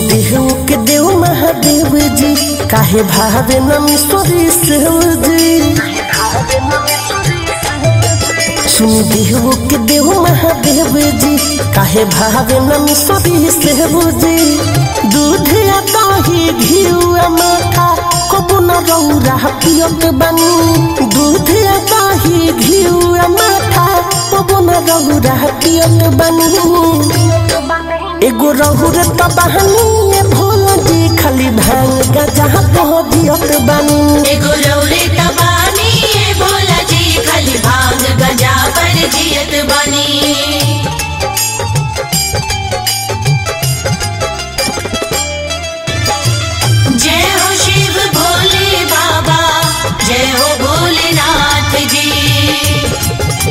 देव के देव महादेव जी काहे भावे नमेश्वरी सेव जी सुन देव के देव महादेव जी काहे भावे नमेश्वरी सेव जी दूध या दही घिउ माथा कबू न रौरा पियत बनी दूध या दही घिउ माथा कबू न रौरा पियत बनी एगो रहुर त बहनी भोला जी खाली भांग गजा पहुँचियत बनी एगो रौरे तबानी ए भोला जी खाली भांग गजा पर जियत बनी जय हो शिव भोले बाबा जय हो भोलेनाथ जी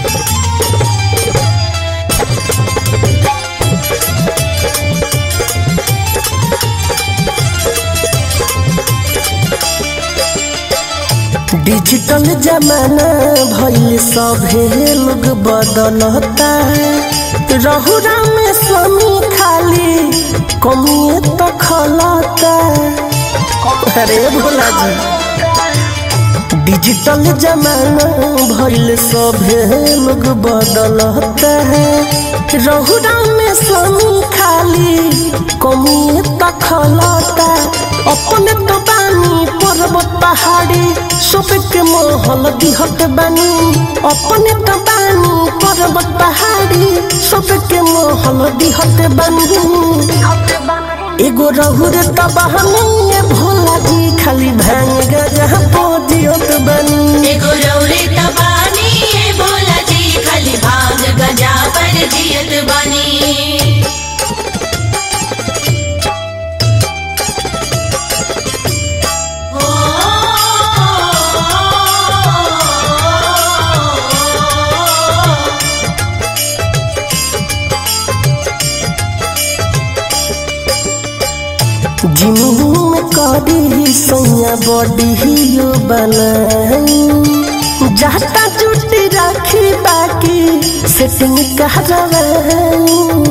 डिजिटल जमाना भइल सभे लोग बदलता रहुरा में स्वामी खाली कमिए तो खलता अरे भोला जी डिजिटल जमाना भइल सभे लोग बदलता रहुरा में स्वामी खाली कमिए तो खलता अपने तो बानी पर्वत पहाड़ी सबके मोहल दिहत बानी अपने तो बानी पर्वत पहाड़ी सबके मोहल दिहत बानी एगो रहुर त बहनी भोला जी खाली भांग गजा पोजियत बानी एगो रौरे तबानी ए भोला जी खाली भांग गजा पर जियत बनी जिमू में करी सैया बॉडी बनाई जाता जुटी राखी बाकी सेटिंग कहरवाई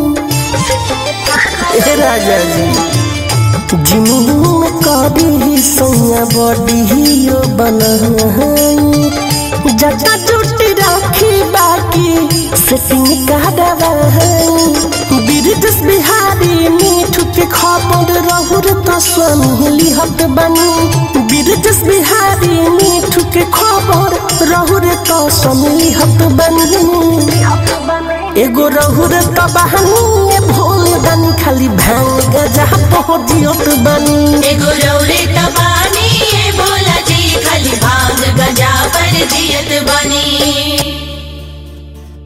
ए राजा जी जिमू में करी सैया बॉडी बनाई जाता जुटी राखी बाकी सेटिंग कहरवाई बिरजस बिहारी मीठू के खबर रहुर त स्वामी लिहत बनी बिरजस बिहारी मीठू के खबर रहुर त स्वामी लिहत बनी एगो रहुर त बहनी भोल बनी खाली भांग गजा पहुँचियत बनी एगो